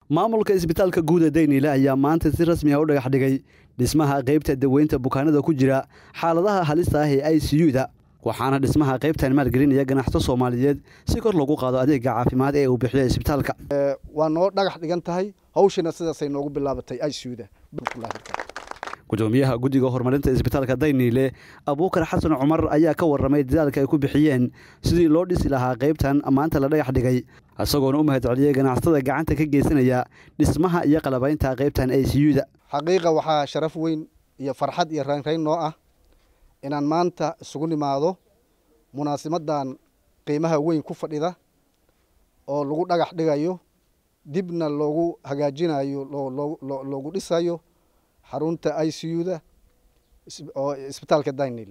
maamulka isbitaalka guud ee dayniile ayaa maanta si rasmi ah u dhagax dhigay dhismaha qaybta daweynta bukaanada ku jira xaaladaha halista ah ee i c u-da waxaana dhismaha qaybtan maalgelinaya ganacsato soomaaliyeed si kor lagu qaado adeega caafimaad ee uu bixiyo isbitaalka waa noo dhagax dhigan tahay hawshina sidaasay noogu bilaabatay i c u-da gudoomiyaha guddiga horumarinta isbitaalka dayniile abuukar xasan cumar ayaa ka warramay dadaalka ay ku bixiyeen sidii loo dhisi lahaa qaybtan maanta la dhagax dhigay isagoona u mahad celiyey ganacsatada gacanta ka geysanaya dhismaha iyo qalabaynta qaybtan i c u-da xaqiiqa waxaa sharaf weyn iyo farxad iyo raynrayn noo ah inaan maanta isugu nimaado munaasibadan qiimaha weyn ku fadhida oo lagu dhagax dhigayo dibna loogu hagaajinayo loogu dhisayo xarunta i c u-da oo isbitaalka daynil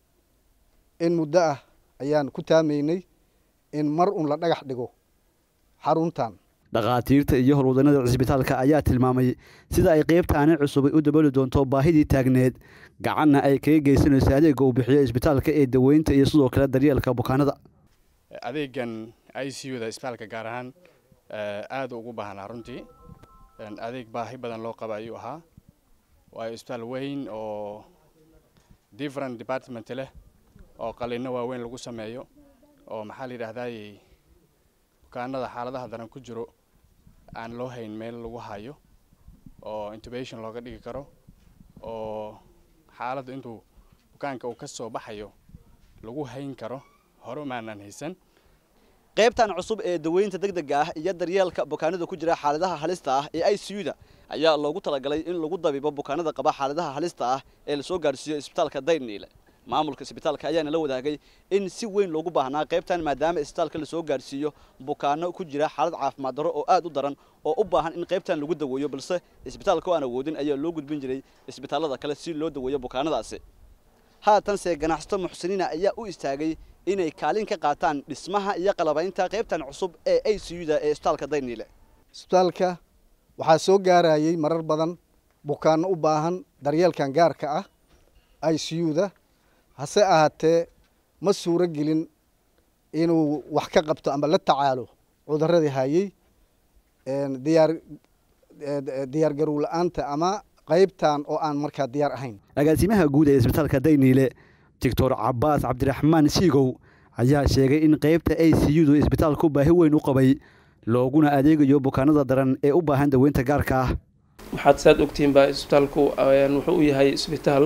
in muddo ah ayaan ku taamaynay in mar un la dhagax dhigo xaruntan dhakhaatiirta iyo howlwadanada cisbitaalka ayaa tilmaamay sida ay qaybtaani cusubay u dabali doonto baahidii taagneed gacanna ay kaga geysanayso adeega uu bixiyo isbitaalka ee daweynta iyo sidoo kale daryeelka bukaanada adeegan i c u da isbitaalka gaar ahaan aada ugu baahnaa runtii adeeg baahi badan loo qaba ayuu ahaa waayo isbitaal weyn oo different department leh oo qalino waaweyn lagu sameeyo oo maxaa la yidhaahdaay bukaanada xaaladaha daran ku jiro aan loo hayn meel lagu hayo oo intubation looga dhigi karo oo xaaladda intuu bukaanka uu ka soo baxayo lagu hayn karo hore maanan haysan qaybtan cusub ee daweynta degdega ah iyo daryeelka bukaanada ku jira xaaladaha halista ah ee i c u-da ayaa loogu talagalay in lagu dabiibo bukaanada qaba xaaladaha halista ah ee lasoo gaadhsiiyo isbitaalka dayniile maamulka isbitaalka ayaana la wadaagay in si weyn loogu baahnaa qaybtan maadaama isbitaalka lasoo gaadhsiiyo bukaano ku jira xaalad caafimaad darro oo aad u daran oo u baahan in qaybtan lagu daweeyo balse isbitaalka oo aan awoodin ayaa loo gudbin jiray isbitaallada kale si loo daweeyo bukaanadaasi haatanse ganacsato muxsiniina ayaa u istaagay inay kaalin ka qaataan dhismaha iyo qalabaynta qaybtan cusub ee i c u-da ee isbitaalka dayniile isbitaalka waxaa soo gaarayay marar badan bukaano u baahan daryeelkan gaarka ah i c u-da hase ahaatee ma suuro gelin inuu wax ka qabto ama la tacaalo cuduradii hayay diyaar diyaargarow la-aanta ama qaybtan oo aan markaa diyaar ahayn agaasimaha guud ee isbitaalka dayniile doctor cabaas cabdiraxmaan siigow ayaa sheegay in qaybta i c u-du isbitaalku baahi weyn u qabay looguna adeegayo bukaanada daran ee u baahan daweynta gaarka ah waxaad saad ogtihiin baa isbitaalku wuxuu u yahay isbitaal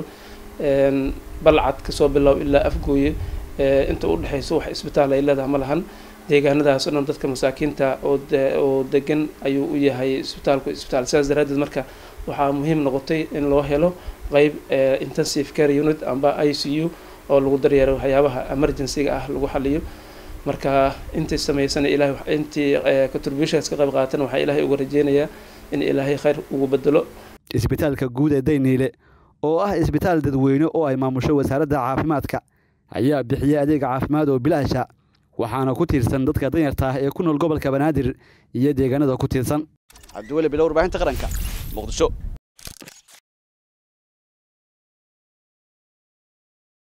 balcad kasoo bilow ilaa afgooye inta u dhexayso wax isbitaal ay leedahay ma lahan deegaanadaas o dhan dadka masaakiinta oo degan ayuu u yahay isbitaalku isbitaal sidaas daraaddeed marka waxaa muhiim noqotay in loo helo qeyb intensive care unit amba i c u oo lagu daryeero waxyaabaha emergency-ga ah lagu xaliyo marka intii sameysana ilahay intii contributions ka qayb qaatan waxaa ilaahay uga rajeynayaa in ilaahay khayr ugu bedelo isbitaalka guud ee dayniile oo ah isbitaal dadweyne oo ay maamusho wasaaradda caafimaadka ayaa bixiya adeeg caafimaad oo bilaasha waxaana ku tiirsan dadka danyarta ah ee ku nool gobolka banaadir iyo deegaanada ku tiirsan cabdiweli bilo warbaahinta qaranka muqdisho